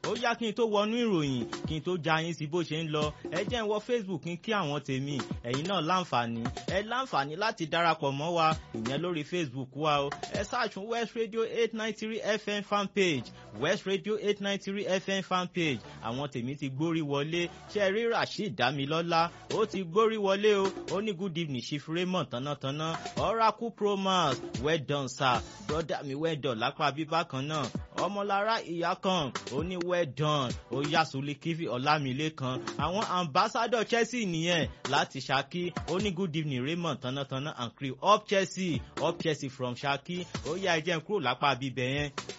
ó yá kí n tó wọnú ìròyìn kí n tó já yín sí bó ṣe ń lọ ẹ jẹ́ ń wọ Facebook kí n kí àwọn tèmi ẹ̀yin náà láǹfààní ẹ láǹfààní láti darapọ̀ mọ́ wa ìyẹn lórí Facebook wa o ẹ ṣáàṣùn West Radio eight nine three FM fan page West Radio eight nine three FM fan page àwọn tèmi ti gbórí wọlé ṣe rí Rasheed Damilọ́lá ó ti gbórí wọlé o ó ní good evening Chief Raymond tánátáná Oracle Promax well done sir brother mi well done lápá bíbá kan náà ọmọlára ìyá kan ó ní well done ó yá Sulikivi Ọlámilékan àwọn ambassador Chelsea nìyẹn láti Ṣakí ó ní good evening Raymond tánátáná and crew up Chelsea up Chelsea from Ṣakí ó yá ẹ jẹ́ n kúrò lápá bíbẹ̀ yẹn